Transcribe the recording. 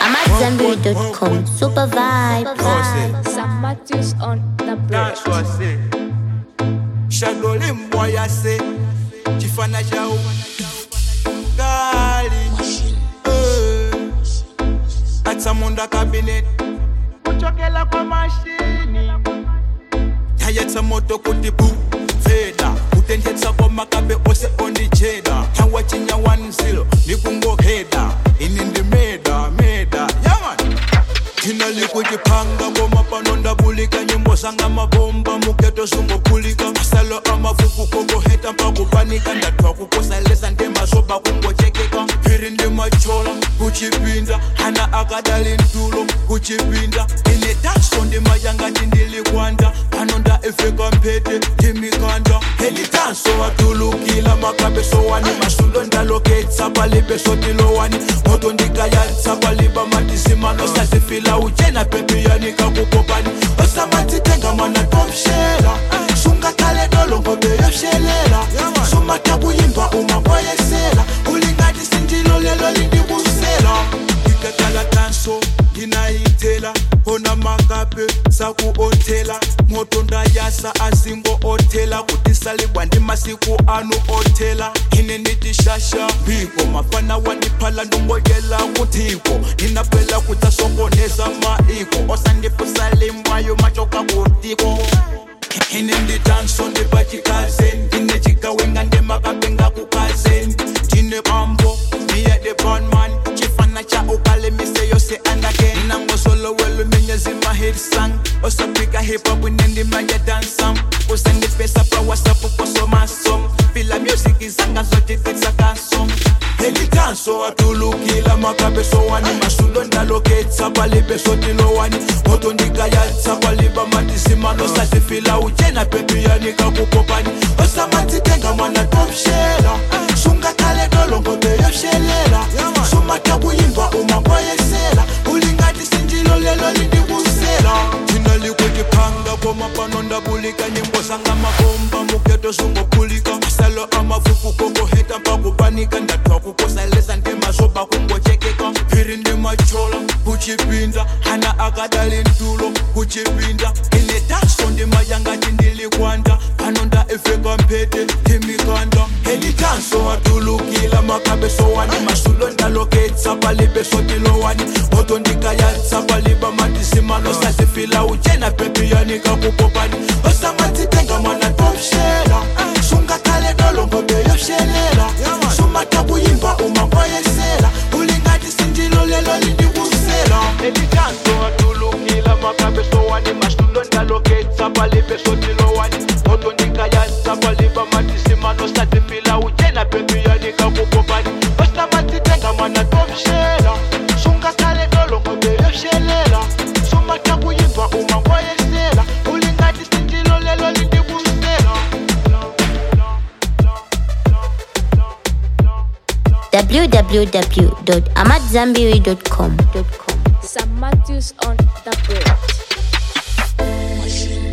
I'm at Zenberry.com. Super vibe. Sam Matthews on the bridge. That's what I say. Shadow limbwa ya se chifana chao gali eh. atsamunda cabinet kuchokela kwa mashini yayetsa moto kuti bu feda kutenthetsa kwa makabe ose ondijeda yawa chinya 10 nikungoheda ini ndi meda meda yaman thina likuchipanga koma pano ndabulika nyimbo zanga mabomba muketo zungokhulika masalo amafuku kongoheta mpakupanika ndathwa kukosalesa ndemasoba kungochekeka phiri ndimachola kuchipinda hana akadali ntulo kuchipinda ine danso ndimayangati ndilikwanda pano nda efeka mphete ndimikanda heli danso watulukila makabeso wani masulo ndaloketsa palibeso tilowani moto ndikayatsa paliba matisimano sazifila uchena pepiyani kakukopani osamatitenga mwana tomshela sungakhale dolongobe yoshelela sumatabuyimba umakwayesela ulingati sindilo lelo lindibusela ikakala tanso ndinayithela khona makape saku-othela moto ndayasa azingo othela kutisalibwa ndi masiku anu othela ine nditishasha mbiko mafana wandiphala ndongoyela kuthiko ndinaphela kutsasokoneza maiko osandipusalimwayo machoka kutiko ine nditanso ndipachikazeni ndine chikawenga ndemakapenga kukazeni ndine bambo ndiye the bonman chifana cha ukale mise yose andake nangosolo menyezi mahit sang osapika hip hop nendimanya dansam usandipesa pa whatsapp kosomasom fila music zanga zote titsakasom helitanso atulukila makabeso wani masulo ndaloketsa palibeso tilowani moto ndikayatsa paliba matisimano satifila uchena pepiyani kakukopani osamatitenga mwana tomshela sungakhale dolongobe yoshelela sumatabuyimba umakwayesela ulingati sindilo lelo lindibusela thina likutiphanga koma pano ndabulika nyimbo zanga mabomba muketo zungokhulika masalo amafuku kokoheta mpakupanika ndathwa kukosalesa ndemasoba kungochekeka phiri ndimachola kuchipinda hana akadali ntulo kuchipinda ine danso ndimayangati ndilikwanda pano nda efeka mphete ndimikanda helitanso atulukila makabeso wani masulo ndaloketsa palibeso tilowani moto ndikayatsa paliba matisimano sazifila uchena pepiyani kakukopani osamatitenga mwana tomshela sungakhale dolongobe yoshelela sumatabuyimba umakwayesela ulingati sindilo lelo lindibusela elitanso atulukila makabeso wani masulo ndaloketsa palibeso tilowani moto ndikayatsa paliba matisimano sazifila uchena pepiyani kakukopani osamatitenga mwana tomshela sungakhale dolongobe yoshelela sumatabuyimba umakwayesela ulingati sindilo lelo lindibusela www.amatzambiri.com. Sam Matthews on the bridge. machine